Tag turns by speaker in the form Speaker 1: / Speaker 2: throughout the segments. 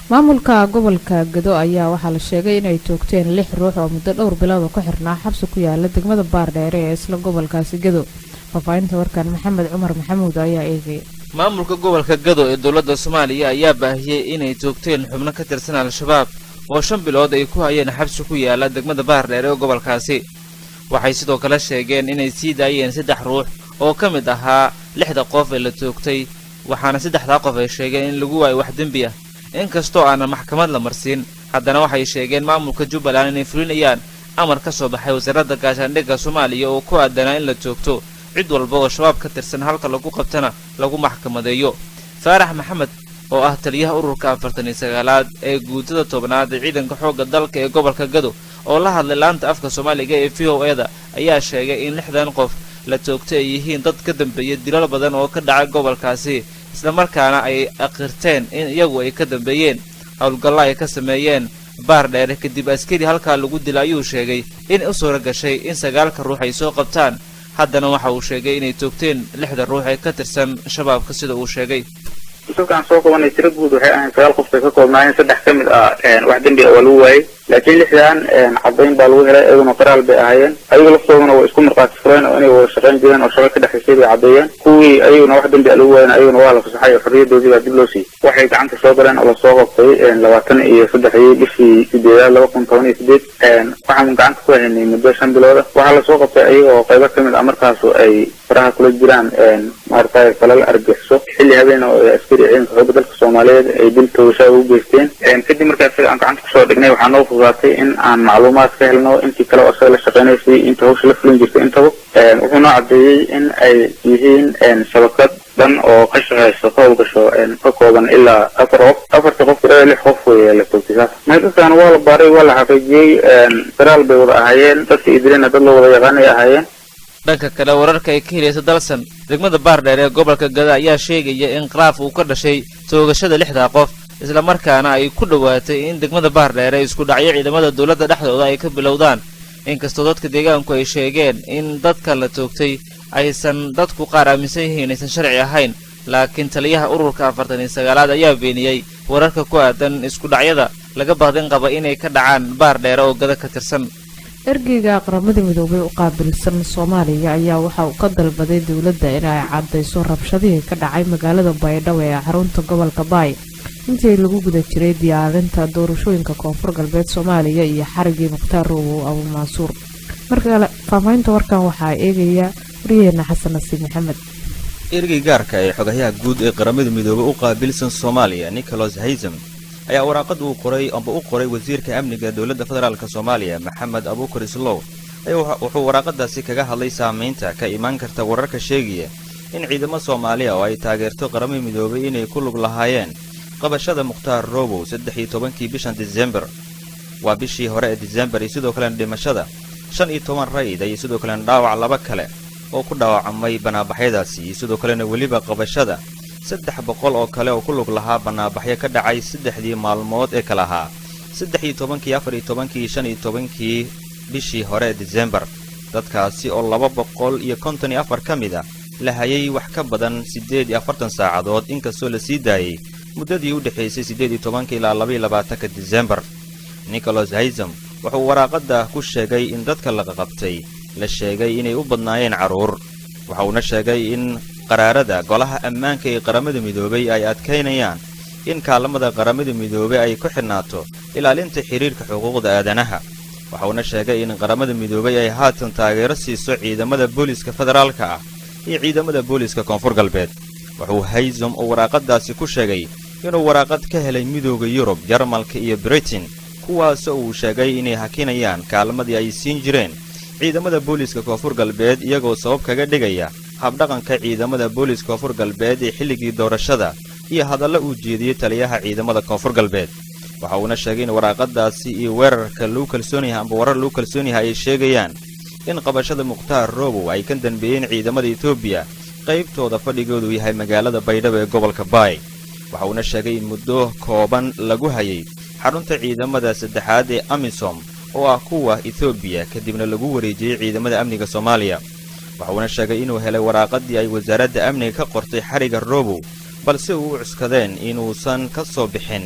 Speaker 1: maamulka gobolka gado ayaa waxaa la sheegay inay toogteen lix ruux oo muddo dhowr bilood ku xirnaa xabsi ku yaala degmada baardheere ee isla gobolkaasi gado faafaahinta warkan maxamed cumar maxamuud ayaa eegaya
Speaker 2: maamulka gobolka gado ee dowladda soomaaliya ayaa baahiyey inay toogteen xubno ka tirsan al-shabaab oo shan bilood ay ku hayeen xabsi ku yaala degmada baardheere ee gobolkaasi waxay sidoo kale sheegeen inay sii daayeen saddex ruux oo ka mid ahaa lixda qof ee la toogtay waxaana saddexdaa qof ay sheegeen in lagu waayo wax dembi ah inkastoo aanan maxkamad la marsiin haddana waxay sheegeen maamulka jubbaland inay fulinayaan amar ka soo baxay wasaaradda gaashaandhigga soomaaliya oo ku aadanaa in la toogto cid walba oo shabaab ka tirsan halka lagu qabtana lagu maxkamadeeyo faarax maxamed oo ah taliyaha ururka afartan iyo sagaalaad ee guutada tobnaad ee ciidanka xoogga dalka ee gobolka gado oo la hadlay laanta afka soomaaliga ee v o eda ayaa sheegay in lixdan qof la toogto ay yihiin dad ka dambeeya dilal badan oo ka dhacay gobolkaasi islamarkaana ay aqirteen in iyagu ay ka dambeeyeen howlgallo ay ka sameeyeen baar dheere kadib askari halkaa lagu dila ayuu sheegay in u suura gashay in sagaalka ruux ay soo qabtaan haddana waxa uu sheegay inay toogteen lixda ruux ee ka tirsan shabaabka sida uu sheegay
Speaker 3: dadkaan soo qabanay tiro guud waxay ahayn sagaal qof bay ka koobnaayeen saddex ka mid ah wax dembi ah waa lagu waayey laakiin lixdan caddayn baa lagu helay iyaguna qaraal bay ahaayeen ayagu laftooduna way isku markhaati fureen oo inay wada shaqayn jireen oo shaqo ka dhexaysay bay caddeeyeen kuwii ayaguna wax dembi ah lagu waayen ayaguna waa la fasaxay oo xorriyadoodii baa dib loo siiyey waxay gacanta soo galeen oo lasoo qabtay labaatan iyo saddexdii bishii sideedaad laba kun toban iyo sideed waxaan gacanta ku haynay muddo shan bilooda waxaa lasoo qabtay ayaga oo qaybo ka mid ah markaasu ay faraha kula jiraan maaragtay falal argixiso xilli habeen oo askari ciidanka xoogga dalka soomaaliyeed ay dil toogashaa ugu geysteen kadib markaa isaga aan gacanta kusoo dhignay waxaa noo fududaatay in aan macluumaad ka helno intii kale oo isaga la shaqeynaysay inta hawsha la fulin jirtay intaba wuxuu noo caddeeyey in ay yihiin shabakad dhan oo ka shaqeyso ka howlgasho ka kooban ilaa afar qof afarta qof ilaa lix qof wey la toogtay saas meydadkan waa la baaray waa la xaqiijiyey faraal bay wada ahaayeen dadka idilena dad loo wada yaqaanay ahaayeen
Speaker 2: dhanka kale wararka ay ka helaysa dalsan degmada baardheer ee gobolka gada ayaa sheegaya in khilaaf uu ka dhashay toogashada lixdaa qof islamarkaana ay ku dhowaatay in degmada baardheere isku dhacyo ciidamada dowladda dhexdooda ay ka bilowdaan inkastoo dadka deegaanku ay sheegeen in dadka la toogtay aysan dadku qaar aaminsan yihiin aysan sharci ahayn laakiin taliyaha ururka afartan iyo sagaalaad ayaa beeniyey wararka ku aadan isku dhacyada laga bahdin qaba inay ka dhacaan baardheere oo gada ka tirsan
Speaker 1: ergeyga qaramada midoobay u qaabilsan soomaaliya ayaa waxa uu ka dalbaday dowladda inay caddayso rabshadihii ka dhacay magaalada baydhabo ee xarunta gobolka baay intii lagu guda jiray diyaarinta doorashooyinka koonfur galbeed soomaaliya iyo xarigii mukhtaar roowow abuumansuur markale faahfaahinta warkan waxaa eegaya waryaheena xasan nasiib maxamed
Speaker 4: ergey gaarka ee xogayaha guud ee qaramada midoobey u qaabilsan soomaaliya nicholas haysam ayaa waraaqad uu qoray amba u qoray wasiirka amniga dowladda federaalk soomaaliya maxamed abuukar islow ayaa wuxuu waraaqadaasi kaga hadlay saamaynta ka imaan karta wararka sheegaya in ciidamo soomaaliya oo ay taageerto qaramada midoobay inay ku lug lahaayeen qabashada mukhtaar roobow saddex iyo tobankii bishan disembar waa bishii hore ee disembar iyo sidoo kalena dhimashada shan iyo toban rayid iyo sidoo kalena dhaawac laba kale oo ku dhaawacmay banaabaxyadaasi iyo sidoo kalena weliba qabashada saddex boqol oo kale oo ku lug lahaa banaabaxyo ka dhacay saddexdii maalmood ee kale ahaa saddex iyo tobankii afar iyo tobankii shan iyo tobankii bishii hore ee disembar dadkaasi oo laba boqol iyo konton iyo afar ka mid a la hayay wax ka badan siddeed iyo afartan saacadood inkastoo la sii daayey muddadii u dhexaysay siddeed iyo tobanka ilaa labaiyo labaatanka disembar nicholas haysam wuxuu waraaqadda ku sheegay in dadka laqaqabtay la sheegay inay u badnaayeen carruur waxauna sheegay in qaraarada golaha ammaanka ee qaramada midoobay ay adkaynayaan in kaalamada qaramada midoobey ay ku xidhnaato ilaalinta xidhiirka xuquuqda aadanaha waxauna sheegay in qaramada midoobey ay haatan taageero siiso ciidamada booliiska federaalka ah iyo ciidamada booliiska koonfur galbeed wuxuu haysom oo waraaqadaasi ku sheegay inuu waraaqad ka helay midooda yurub jarmalka iyo britain kuwaasoo uu sheegay inay hakinayaan kaalmadii ay siin jireen ciidamada booliiska koonfur galbeed iyagoo sabab kaga dhigaya habdhaqanka ciidamada booliiska koonfur galbeed ee xilligii doorashada iyo hadalla uu jeediyey taliyaha ciidamada koonfur galbeed waxa uuna sheegay in waraaqadaasi iyo weerarka lagu kalsoon yahay amba warar lagu kalsoon yahay ay sheegayaan in qabashada mukhtaar roobow ay ka danbeeyeen ciidamada etoobiya qaybtooda fadhigoodu yahay magaalada baydhabo ee gobolka baay waxa uuna sheegay in muddo kooban lagu hayay xarunta ciidamada saddexaad ee amisom oo ah kuwa etoobiya kadibna lagu wareejiyey ciidamada amniga soomaaliya waxuuna sheegay inuu helay waraaqadii ay wasaaradda amniga ka qortay xariga roobow balse uu u cuskadeen inuusan ka soo bixin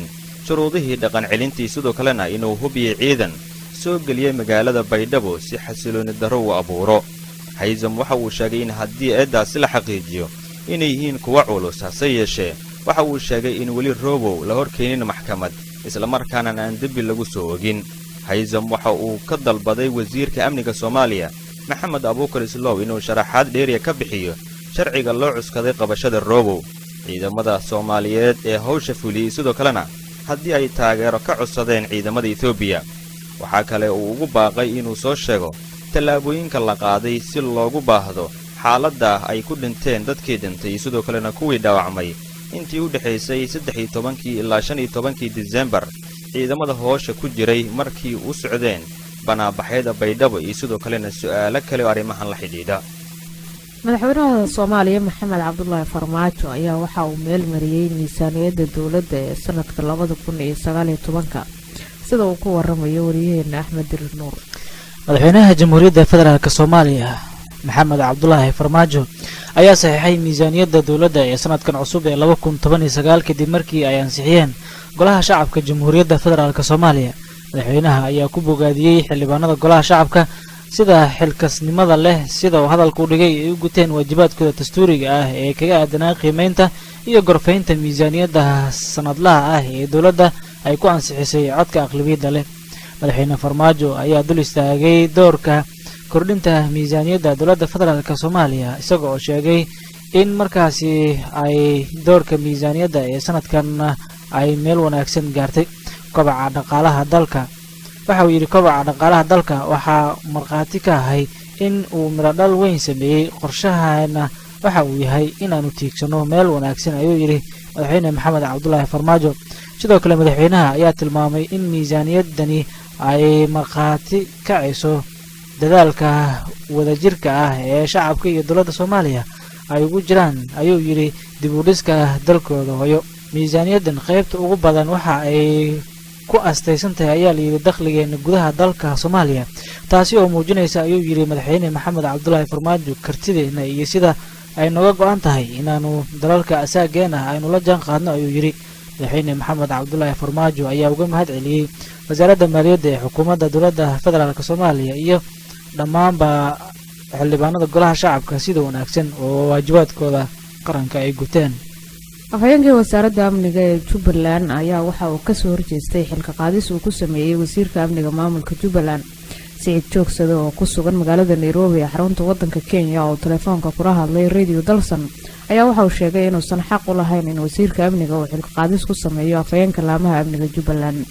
Speaker 4: shuruudihii dhaqan celintii sidoo kalena inuu hubiyo ciidan soo geliyey magaalada baydhabo si xasilooni darro uu abuuro haysam waxa uu sheegay in haddii eeddaasi la xaqiijiyo inay yihiin kuwa culus hase yeeshee waxa uu sheegay in weli robow la hor keenin maxkamad islamarkaana aan dembi lagu soo ogin haysam waxa uu ka dalbaday wasiirka amniga soomaaliya maxamed abuukar islow inuu sharaxaad dheeriya ka bixiyo sharciga loo cuskaday qabashada robow ciidamada soomaaliyeed ee hawsha fuliyey sidoo kalena haddii ay taageero ka codsadeen ciidamada etoobiya waxaa kale uu ugu baaqay inuu soo sheego tallaabooyinka la qaaday si loogu baahdo xaaladda ay ku dhinteen dadkii dhintay sidoo kalena kuwii dhaawacmay intii u dhexaysay saddex iyo tobankii ilaa shan iyo tobankii disembar ciidamada hoosha ku jiray markii u socdeen banaabaxyada baydhabo iyo sidoo kalena su'aalo kale oo arrimahan la xidhiidha
Speaker 1: madaxweynaha soomaaliya maxamed cabdulaahi farmaajo ayaa waxa uu meel mariyey miisaaniyadda dowladda ee sanadka labada kun iyo sagaaliyo tobanka sida uu ku waramayo wariyaheena axmed dirir nuur
Speaker 5: madaxweynaha jamhuuriyadda federaalk soomaaliya maxamed cabdulaahi farmaajo ayaa saxiixay miisaaniyadda dowladda ee sanadkan cusub ee laba kun toban iyo sagaal kadib markii ay ansixiyeen golaha shacabka jamhuuriyadda federaalk soomaaliya madaxweynaha ayaa ku bogaadiyey xildhibaanada golaha shacabka sida xilkasnimada leh sida uu hadalka u dhigay ay u guteen waajibaadkooda dastuuriga ah ee kaga aadanaa qiimeynta iyo gorfaynta miisaaniyadda sanadlaha ah ee dowladda ay ku ansixisay codka aqlabiyadda leh madaxweyne farmaajo ayaa dul istaagay doorka kordhinta miisaaniyadda dowladda federaalk soomaaliya isaga oo sheegay in markaasi ay doorka miisaaniyadda ee sanadkan ay meel wanaagsan gaartay kobaca dhaqaalaha dalka waxa uu yidhi kobaca dhaqaalaha dalka waxaa markhaati ka ahay in uu midhodhal weyn sameeyey qorshahana waxa uu yahay inaanu tiigsano meel wanaagsan ayuu yidhi madaxweyne maxamed cabdulaahi farmaajo sidoo kale madaxweynaha ayaa tilmaamay in miisaaniyaddani ay markhaati kacayso dadaalka wadajirka ah ee shacabka iyo dowladda soomaaliya ay ugu jiraan ayuu yidhi dib u dhiska dalkooda hoyo miisaaniyaddan qaybta ugu badan waxa ay ku astaysan tahay ayaa layidhi dakhligeena gudaha dalka soomaaliya taasi oo muujinaysa ayuu yidhi madaxweyne maxamed cabdulaahi farmaajo kartideena iyo sida ay nooga go-an tahay inaanu dalalka asaageena aynu la jaan qaadno ayuu yidhi madaxweyne maxamed cabdulaahi farmaajo ayaa uga mahad celiyey wasaaradda maaliyadda ee xukuumadda dowladda federaalk soomaaliya iyo dhammaanba xildhibaanada golaha shacabka sida wanaagsan oo waajibaadkooda qaranka ay guteen
Speaker 1: afhayeenkii wasaaradda amniga ee jubbaland ayaa waxa uu kasoo horjeestay xilka qaadis uu ku sameeyey wasiirka amniga maamulka jubbaland siciid joogsade oo ku sugan magaalada nairobi ee xarunta wadanka kenya oo telefoonka kula hadlay radio dalson ayaa waxa uu sheegay inuusan xaq u lahayn in wasiirka amniga uu xilka qaadis ku sameeyo afhayeenka laamaha amniga jubbaland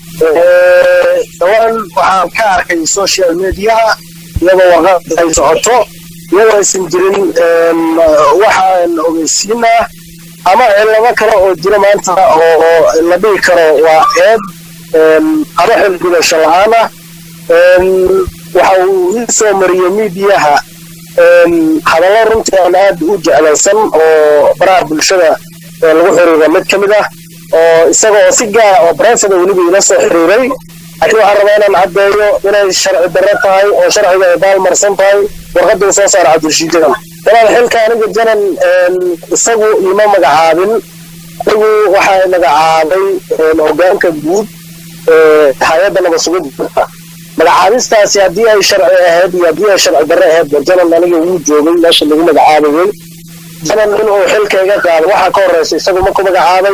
Speaker 6: dhawaan waxaan ka arkay social mediaha iyadoo warqad ay socoto iyadoo aysan jirin waxaan ogeysiinaa ama cilamo kale oo jira maanta oo la dhihi karo waa eed ama xilgudasho la-aan ah waxa uu ii soo mariyey miidiyaha hadallo runtii aan aad u jeclaysan oo baraha bulshada lagu xiriira mid ka mid ah oo isaga oo si gaara oo baransada weliba ila soo xiriiray laakiin waxaan rabaa inaan caddeeyo inay sharci darro tahay oo sharciga ay baalmarsan tahay warqadda uu soo saara cabdirashiid janan walaal xilka aniga janan isagu ima magacaabin anigu waxaa magacaabay hogaanka guud hay-adda nabasugidda magacaabistaasi haddii ay sharci ahayd iyo haddii ay sharci darro ahayd janan aniga wuu joogay meesha lagu magacaabayay janan inuu xilka iga qaado waxaa ka horeysa isagu ma ku magacaabay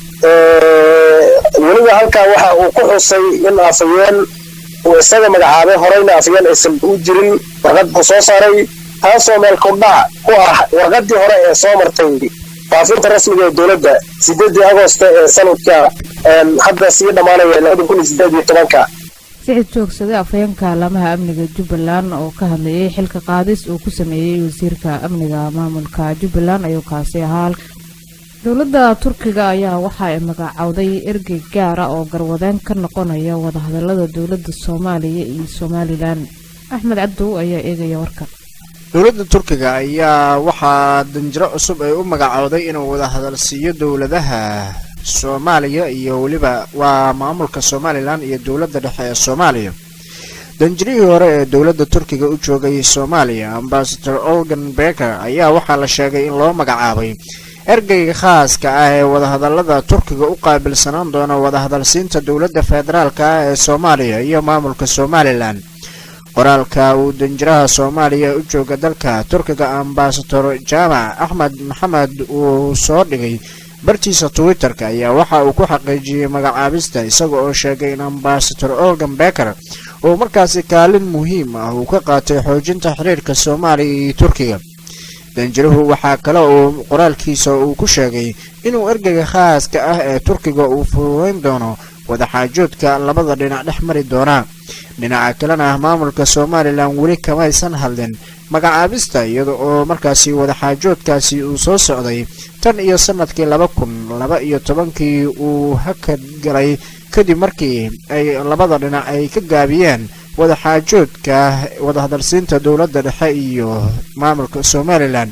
Speaker 6: weliba halkaa waxa uu ku xusay in afayeen uu isaga magacaabay horeyna afayeen aysan u jirin warqad buu soo saaray taasoo meel kordhac ku ah warqadii hore ee soo martay faafinta rasmiga ee dowladda sideedii agosto ee sanadka hadda sii dhammaanaya labada kun iyo sideed iyo tobanka
Speaker 1: sicid joogsade afhayeenka laamaha amniga jubbaland oo ka hadlayay xilka qaadis uu ku sameeyey wasiirka amniga maamulka jubbaland ayuu kaasi ahaa dowladda turkiga ayaa waxa ay magacowday ergey gaara oo garwadeen ka noqonaya wadahadalada dowladda soomaaliya iyo somalilan axmed cabdow ayaa eegaya warkan
Speaker 7: dowladda turkiga ayaa waxaa danjiro cusub ay u magacowday inuu wada hadalsiiyo dowladaha soomaaliya iyo weliba waa maamulka somalilan iyo dowladda dhexe ee soomaaliya danjirihii hore ee dowladda turkiga u joogay soomaaliya ambasador olgan beker ayaa waxaa la sheegay in loo magacaabay ergeyga khaaska ah ee wadahadalada turkiga u qaabilsanaan doona wadahadalsiinta dowladda federaalk ah ee soomaaliya iyo maamulka somalilan qoraalka uu danjiraha soomaaliya u jooga dalka turkiga ambasador jaamac axmed maxamed uu soo dhigay bartiisa twitter-ka ayaa waxa uu ku xaqiijiyey magacaabista isaga oo sheegay in ambasador olgan beker uu markaasi kaalin muhiim ah uu ka qaatay xoojinta xiriirka soomaaliya iyo turkiga danjiruhu waxaa kale uu qoraalkiisa uu ku sheegay inuu ergeyga khaaska ah ee turkiga uu fududeyn doono wadaxaajoodka labada dhinac dhex mari doona dhinaca kalena maamulka somalilan weli kamaysan hadlin magacaabista iyada oo markaasi wadaxaajoodkaasi uu soo socday tan iyo sanadkii laba kun laba iyo tobankii uu hakad galay kadib markii ay labada dhinac ay ka gaabiyeen wadaxaajoodka wadahadalsiinta dowladda dhexe iyo maamulka somalilan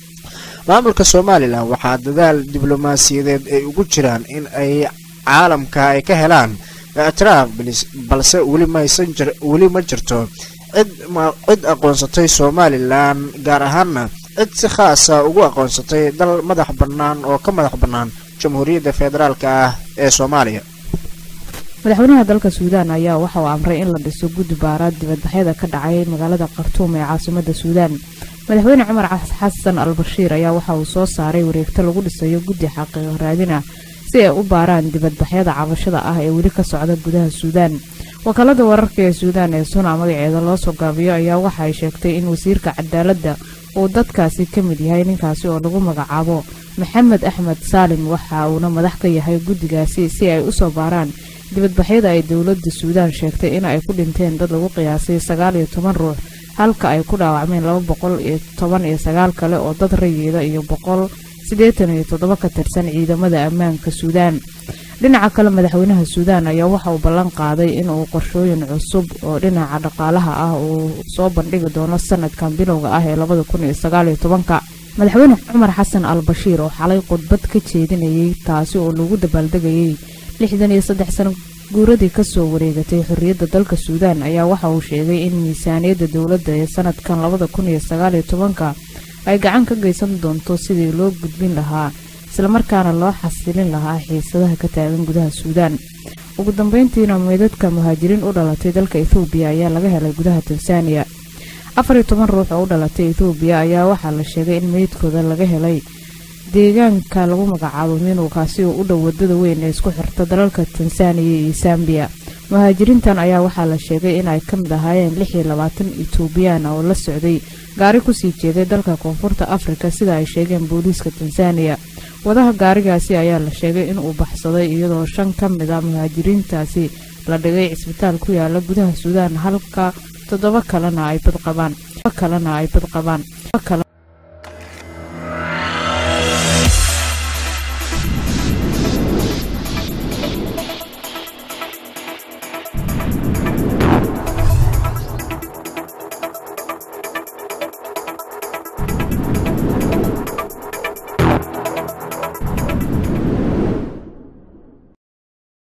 Speaker 7: maamulka somalilan waxaa dadaal diblomaasiyadeed ay ugu jiraan in ay caalamka ay ka helaan ictiraaf balse weli maysan jir weli ma jirto cid cid aqoonsatay somalilan gaar ahaanna cid si khaasa ugu aqoonsatay dal madax bannaan oo ka madax bannaan jamhuuriyadda federaalk ah ee soomaaliya
Speaker 1: madaxweynaha dalka suudaan ayaa waxa uu amray in la dhiso guddi baaraad dibadbaxyada ka dhacay magaalada khartuum ee caasimada suudaan madaxweyne cumar xasan al bashiir ayaa waxa uu soo saaray wareegto lagu dhisayo guddi xaqiiqo raadin ah si ay u baaraan dibadbaxyada cabashada ah ee weli ka socda gudaha suudaan wakaalada wararka ee suudaan ee suna magaceeda loo soo gaabiyo ayaa waxa ay sheegtay in wasiirka cadaaladda uu dadkaasi ka mid yahay ninkaasi oo lagu magacaabo maxamed axmed saalim waxa uuna madax ka yahay guddigaasi si ay usoo baaraan dibadbaxyada ay dowladda suudaan sheegtay in ay ku dhinteen dad lagu qiyaasay sagaal iyo toban ruux halka ay ku dhaawacmeen laba boqol iyo toban iyo sagaal kale oo dad rayeeda iyo boqol siddeetan iyo toddoba ka tirsan ciidamada ammaanka suudaan dhinaca kale madaxweynaha suudaan ayaa waxa uu ballan qaaday in uu qorshooyin cusub oo dhinaca dhaqaalaha ah uu soo bandhigi doono sanadkan bilowga ah ee labada kun iyo sagaal iyo tobanka madaxweyne cumar xasan al bashiir oo xalay khudbad ka jeedinayay taasi oo lagu dabaaldegayay lixdan iyo saddex sano guuradii kasoo wareegatay xorriyadda dalka suudaan ayaa waxa uu sheegay in miisaaniyadda dowladda ee sanadkan labada kun iyo sagaal iyo tobanka ay gacan ka geysan doonto sidii loo gudbin lahaa islamarkaana loo xasilin lahaa xiisadaha ka taagan gudaha suudaan ugu dambeyntiina meydadka muhaajiriin u dhalatay dalka ethoobiya ayaa laga helay gudaha tansaaniya afar iyo toban ruux oo u dhalatay ethoobiya ayaa waxaa la sheegay in meydkooda laga helay deegaanka lagu magacaabo minuukaasi oo u dhow wadada weyn ee isku xirta dalalka tansaaniya iyo sambiya muhaajiriintan ayaa waxaa la sheegay in ay ka mid ahaayeen lix iyo labaatan etoobiyaan oo la socday gaari kusii jeeday dalka koonfurta afrika sida ay sheegeen booliiska tansaaniya wadaha gaarigaasi ayaa la sheegay inuu baxsaday iyadoo shan ka mid a muhaajiriintaasi la dhigay cisbitaal ku yaala gudaha suudaan halka toddoba kalena ay badqabaan kalena ay badqabaan